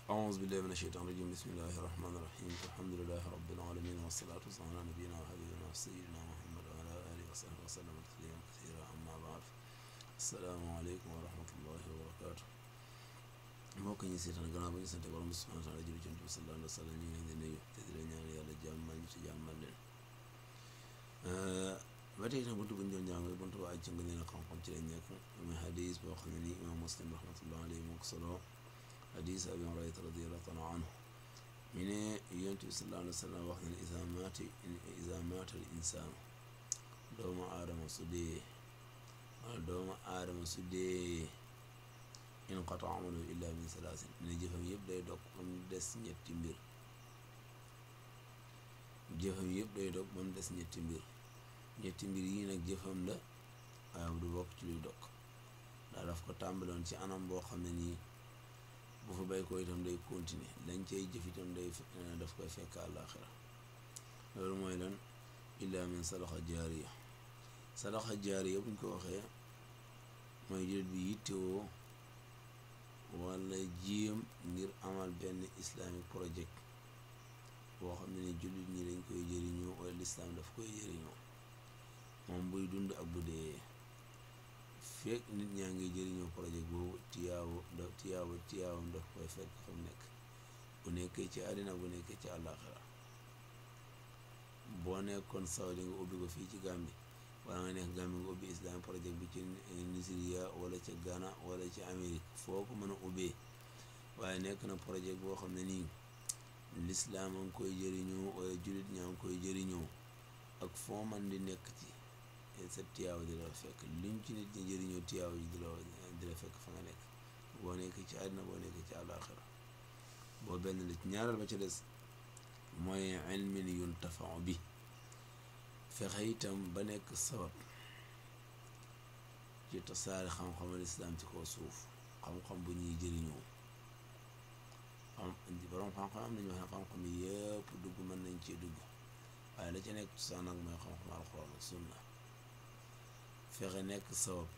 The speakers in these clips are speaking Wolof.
أعوذ بالله من الشيطان الرجيم بسم الله الرحمن الرحيم الحمد لله رب العالمين والصلاة والسلام على نبينا وحبيبنا وسيدنا محمد وعلى آله وصحبه وسلم تسليما كثيرا أما بعد السلام عليكم ورحمة الله وبركاته mbokk ñi seetaan gannaaw ba ñu sante borom bi subhanahu wa taala jëri ci sallallahu alayhi wa sallam ñu ngi leen di nuyu te di leen ñaan yàlla jàmmal ñu ci jàmmal leen ba tey itam buntu bu ñu doon jàng buntu ba aj ci ngëneel ak xam-xam ci lañ nekk muy hadis boo xam ne nii imam muslim rahmatullah alayhi moo ko solo hadis abi hurayrata radiallahu taala anhu mi ne yonent bi sallallahu alayhi wa sallam wax na ne isa maata isa maata al insaan doomu aadama su dee wala doomu aadama su dee inqata amalu illa min salaasin mi ne jëfam yëpp day dog ba mu des ñetti mbir jëfam yëpp day dog ba mu des ñetti mbir ñetti mbir yi nag jëfam la waaye du bokk ci luy dog daa daf ko tàmbaloon ci anam boo xam ne nii bu fa bay ko itam day continuer lañ cay jëf itam day daf koy fekk àllaaxira loolu mooy lan illa min sadaqa jaariya sadaqa jaariya buñ ko waxee mooy jullit bi yittewoo wala jéem ngir amal benn islamic project boo xam ne ni jullit ñi dañ koy jëriñoo wala lislaam daf koy jëriñoo moom buy dund ak bu dee fekk nit ñaa ngi jëriñoo projet boobu tiyaabu da tiyaabu tiyaabam daf koy fekk fa mu nekk bu nekkee ci àddina bu nekkee ci àllaaxira boo nekkoon Saudi nga ubbi ko fii ci Gàmbi wala nga nekk Gàmbi nga ubbi islam projet bi ci Nigeria wala ca Ghana wala ci Amérique foo ko mën a ubbee waaye nekk na projet boo xam ne nii lislaam a ngi koy jëriñoo wala jullit ñaa ngi koy jëriñoo ak foo man di nekk ci sa tiyaaw di la fekk luñ ci nit ñi jëriñoo tiyaaw ji di la di la fekk fa nga nekk boo nekk ci àddina boo nekk ci àllaaxira boo benn la ci ñaareel ba ca des mooy ilmin yuntafau bi fexe itam ba nekk sabab ci tasaare xam-xamal islaam ci kaw suuf xam-xam bu ñuy jëriñoo xam borom xam-xam am nañu wax ne xam-xam yëpp dugg mën nañ cee dugg waaye la ca nekk cosaan nag mooy xam-xam alxuraan ak sunna fexe nekk sabab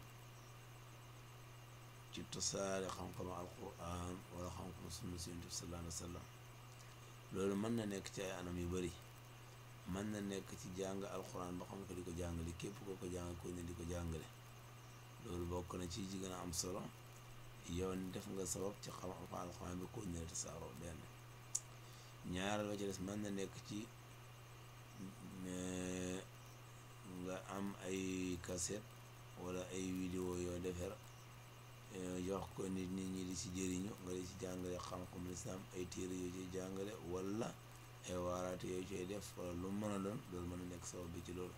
ci tasaare xam-xam alxuraan wala xam-xam sunna si yonent bi sallallahu alayhi wa sallam loolu mën na nekk ci ay anam yu bari mën na nekk ci jàng alxuraan ba xam ko di ko jàngale képp koo ko jàng ko ne di ko jàngale loolu bokk na ci ji gën a am solo yow def nga sabab ci xam-xam alxuraan bi ko ne tasaaroo benn ñaareel ba ci des mën na nekk ci nga am ay kaset wala ay vidéo yoo defar jox ko nit nit ñi di ci jëriñu nga di ci jàngale xam-xam lislaam ay téere yoo ciy jàngale wala ay waaraate yoo ciy def wala lu mën a doon loolu mën a nekk sabab bi ci loolu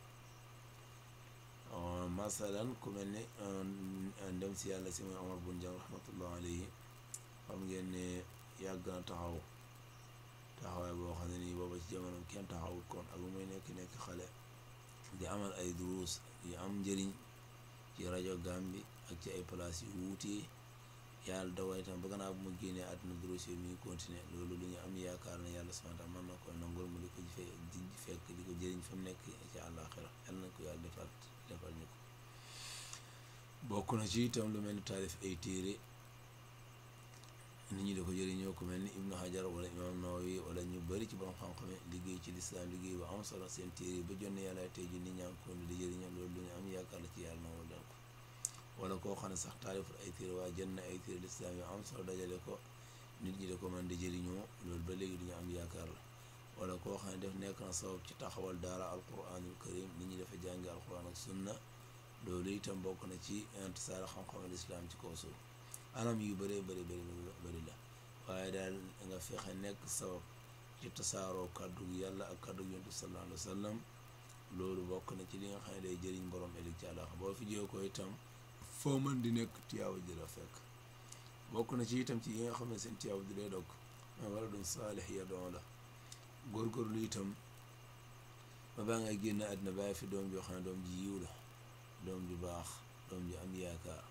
masalan ku mel ne ndem si yàlla si mooy Omar bun Jang rahmatullah alayhi xam ngeen ne yàgg na taxaw taxawaay boo xam ne nii booba ci jamono kenn taxawul koon ak muy nekk nekk xale di amal ay duruus yu am njëriñ ci rajo Gàmbi ak ci ay place yu wuutee yàlla daway itam ba gannaaw bu mu génnee àdduna duruus yi muy continuer loolu lu ñu am yaakaar ne yàlla subhaanahu wa taala mën na ko nangul mu di ko fekk di ko jëriñ fa mu nekk ci àllaaxira yàlla na ko yàlla defal defal ñu ko bokk na ci itam lu mel ni taalif ay téere nit ñi da ko jëriñoo ko mel ni ibnu hajar wala imam nawawi wala ñu bëri ci borom xam-xam liggéey ci lislaam liggéey bu am solo seen téere ba jonne yàlla tey ji nit ñaa ngi ko di jëriñoo loolu lu ñu am yaakaar la ci yàlla nangul leen ko wala koo xam ne sax taaliful ay téere waaye jënd na ay téere lislaam yu am solo dajale ko nit ñi da ko mën di jëriñoo loolu ba léegi du ñu am yaakaar la wala koo xam ne def nekk na sabab ci taxawal daara alquranul karim nit ñi dafa jàngi alquran ak sunna loolu itam bokk na ci intisaar xam-xamal islaam ci kaw suuf anam yu bëree bëri bëri bëri la waaye daal nga fexe nekk sabab ci tasaaroo kàddu yàlla ak kàddu yonent bi sallallahu alayhi wa sallam loolu bokk na ci li nga xam ne day jëriñ borom ëllëg ci àllaxa boo fi jiyee ko itam foo mën di nekk tiyaaw ji la fekk bokk na ci itam ci yi nga xam ne seen tiyaaw di lay dog mooy wala doon saalix ya doon la góorgóorlu itam ba baa ngay génn àddina bàyyi fi doom joo xam ne doom ji yiw la doom ju baax doom ju am yaakaar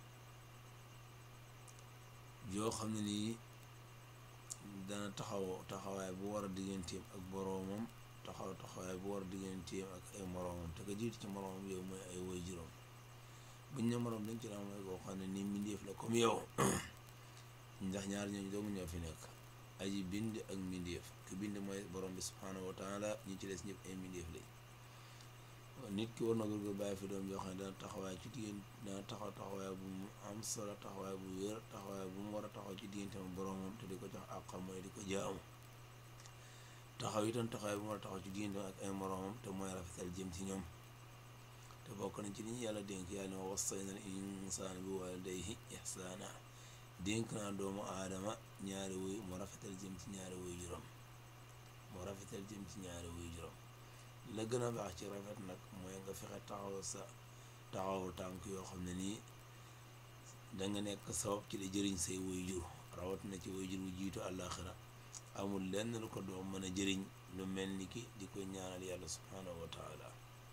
joo xam ne nii dana taxaw taxawaay bu war a digganteem ak boroomam taxaw taxawaay bu war a digganteem ak ay moroomam te ka jiitu ci moroomam yow mooy ay woy juróom buñ ne moroom dañ ci naan mooy koo xam ne nii mbindeef la comme yow ndax ñaar ñooñu doomu ñoo fi nekk aji bind ak mbindeef ki bind mooy borom bi subhaanahu wa taala ñi ci des ñëpp ay mbindeef lañ nit ki war na góorgóor bàyyi fi doom yoo xam ne dana taxawaay ci diggante dana taxaw taxawaay bu mu am solo taxawaay bu wér taxawaay bu mu war a taxaw ci diggante ma boromam te di ko jox àqam mooy di ko jaamu taxaw itam taxawaay bu mu war a taxaw ci diggante ak ay moromam te mooy rafetal jëm ci ñoom te bokk nañ ci li ñu yàlla dénk yàlla ne wa wassayna al insaana bi waalidayhi ihsaana dénk naa doomu aadama ñaari wuy mu rafetal jëm ci ñaari wuy juróom mu rafetal jëm ci ñaari wuy juróom la gën a baax ci rafet nag mooy nga fexe taxaw sa taxawu tànk yoo xam ne nii danga nekk sabab ci la jëriñ say wuy jur rawat na ci wuy jur wu jiitu àllaaxira amul lenn lu ko doom mën a jëriñ lu mel ni ki di ko ñaanal yàlla subhaanahu wa taala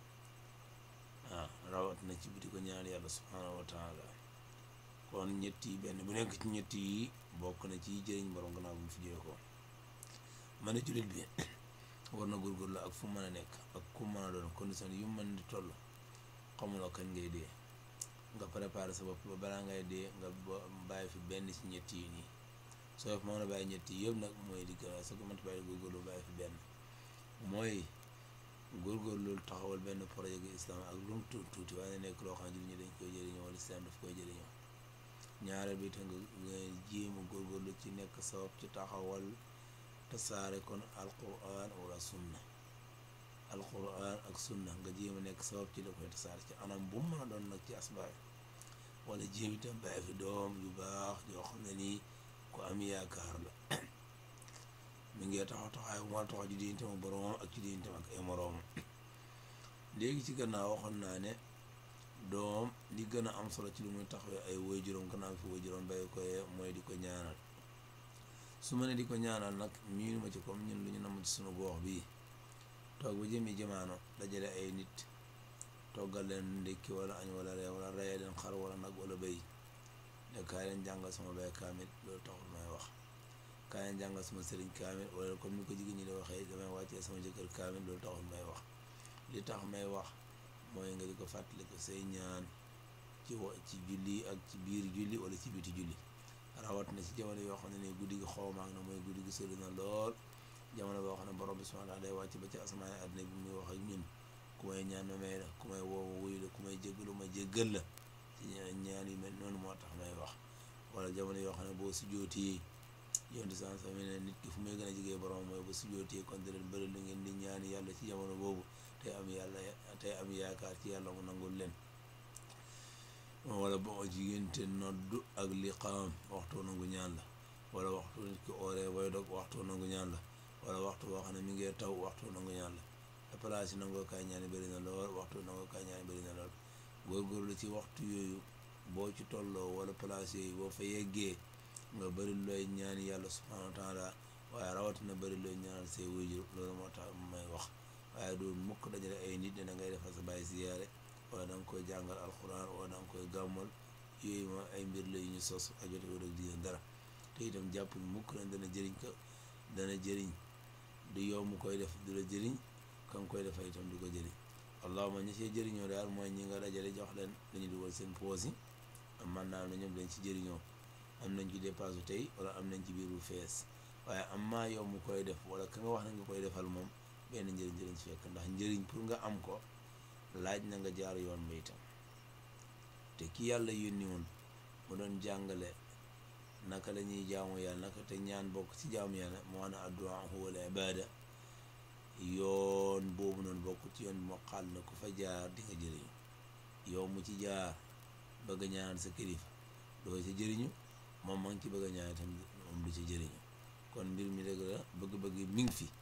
ah rawat na ci bi di ko ñaanal yàlla subhaanahu wa taala kon ñett yi benn bu nekk ci ñett yi bokk na ci jëriñ borom gannaaw bu mu fi jóge ko ma ne jullit bi war na góorgóorlu ak fu mën a nekk ak ku mën a doon condition yu mën di toll xamuloo kañ ngay dee nga préparé sa bopp ba balaa ngay dee nga bàyyi fi benn ci ñett yi nii soo fi mën a bàyyi ñett yi yëpp nag mooy di gën a soo ko mënta bàyyi góorgóorlu bàyyi fi benn mooy góorgóorlu taxawal benn projet gu islam ak lu mu tuuti tuuti waaye nekk loo xam ne ñi dañ koy jëriñoo wala islam daf koy jëriñoo ñaareel bi te nga nga jéem a góorgóorlu ci nekk sabab ci taxawal tasaare kon alquran wala sunna alquran ak sunna nga jéem a nekk sabab ci la koy tasaare ci anam bu mu mën a doon nag ci asbaay wala jéem itam bàyyi fi doom yu baax yoo xam ne nii ku am yaakaar la mi ngi taxaw taxaay bu ma taxaw ci digganteem ak boromam ak ci digganteem ak ay moroomam léegi ci gannaaw waxoon naa ne doom li gën a am solo ci lu muy taxawee ay waajuram gannaaw fi waajuram bàyyi koy mooy di ko ñaanal su ma ne di ko ñaanal nag miinu ma ci comme ñun lu ñu namm ci sunu goox bii toog ba jëmi jamaano dajale ay nit toggal leen ndékki wala añ wala ree wala reye leen xar wala nag wala béy ne kaay leen jàngal sama bay kaamil loolu taxul may wax kaay leen jàngal sama sëriñ kaamil wala comme ni ko jigéen ñi di waxee damay wàccee sama jëkkër kaamil loolu taxul may wax li tax may wax mooy nga di ko fàttali ko say ñaan ci wa ci julli ak ci biir julli wala ci biti julli rawat na ci jamono yoo xam ne nii guddi gi xawmaag na mooy guddi gi sori na lool jamono boo xam ne borom bi subhaanahu wa taala day wàcc ba ci asamaan àddina bi muy wax ak ñun ku may ñaan ma may la ku may woowa wuyu la ku may jéggalu ma jéggal la ci ñaan yu mel noonu moo tax may wax wala jamono yoo xam ne boo si jootee yonti san sa ne nit ki fu muy gën a jigee borom mooy ba si jootee kon leen bëri lu ngeen di ñaan yàlla ci jamono boobu tey am yàlla tey am yaakaar ci yàlla mu nangul leen wala boo jigéente noddu ak liqaam waxtu nangu ñaan la wala waxtu nit ki ooree way dog waxtu nangu ñaan la wala waxtu boo xam ne mi ngi taw waxtu nangu ñaan la te place yi nangoo kaay ñaani bëri na lool waxtu nangoo kaay ñaani bëri na lool góorgóorlu ci waxtu yooyu boo ci tolloo wala place yooyu boo fa yeggee nga bëri looy ñaan yàlla subhaanahu wa taala waaye rawatina bëri looy ñaanal say wujur loolu moo tax may wax waaye du mukk dajale ay nit ne da ngay defal sa bàyyi ziyaare wala da nga koy jàngal alxuraan wala da nga koy gàmmal yooyu ma ay mbir la yu ñu sos ajote ko rek diine dara te itam jàpp mukk na dana jëriñ ko dana jëriñ du yow mu koy def du la jëriñ ka nga koy defa itam du ko jëriñ allahuma ñi see jëriñoo daal mooy ñi nga dajale jox leen dañu dugal seen poos yi man naa ne ñoom dañ ci jëriñoo am nañ ci dépasse tey wala am nañ ci biir bu fees waaye am maa yow mu koy def wala ka nga wax ne nga koy defal moom benn njëriñ njëriñ ci fekk ndax njëriñ pour nga am ko laaj na nga jaar yoon ba itam te ki yàlla yónni woon mu doon jàngale naka la ñuy jaamu yàlla naka te ñaan bokk ci jaamu yàlla moo xam ne addu'a huwa al ibada yoon boobu noonu bokk ci yoon bi moo xaal na ku fa jaar di nga jëriñu yow mu ci jaar bëgg a ñaanal sa kilifa doo ci jëriñu moom ma ngi ci bëgg a ñaan itam moom du ci jëriñu kon mbir mi dëgg la bëgg-bëgg mi ngi fi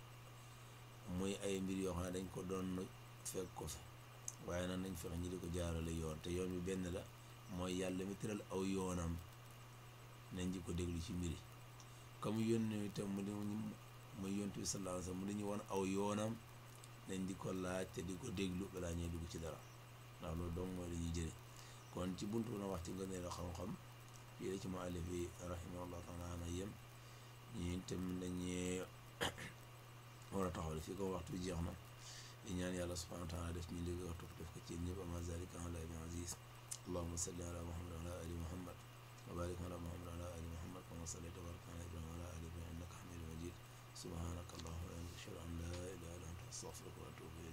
muy ay mbir yoo xam ne dañ ko doon fekk ko fi waaye nag nañ fexe ñi di ko jaarale yoon te yoon bi benn la mooy yàlla mi tëral aw yoonam nañ di ko déglu ci mbiri comme yónni itam mu di muy yontu bi sallallahu alayhi wasallam mu dañu woon aw yoonam nañ di ko laaj te di ko déglu balaa ñuy dugg ci dara ndax loolu donc mooy dañuy jëriñ kon ci buntu na wax ci ngëneel a xam-xam fii la ci muallif bi rahimahullah taala na yem ñi itam dañuy war a taxawal fii ko waxtu bi jeex na di ñaan yàlla subhanahu wa taala def ñu liggéey waxtu def ko ci ñëpp ama zalika ala bi aziz allahumma salli ala muhammad wa ala ali muhammad wa barik ala muhammad wa ala ali muhammad kama sallayta wa barakta ala ibrahim wa ala ali ibrahim subhanaka allahumma wa bihamdika ashhadu an la ilaha illa anta astaghfiruka wa atubu ilayk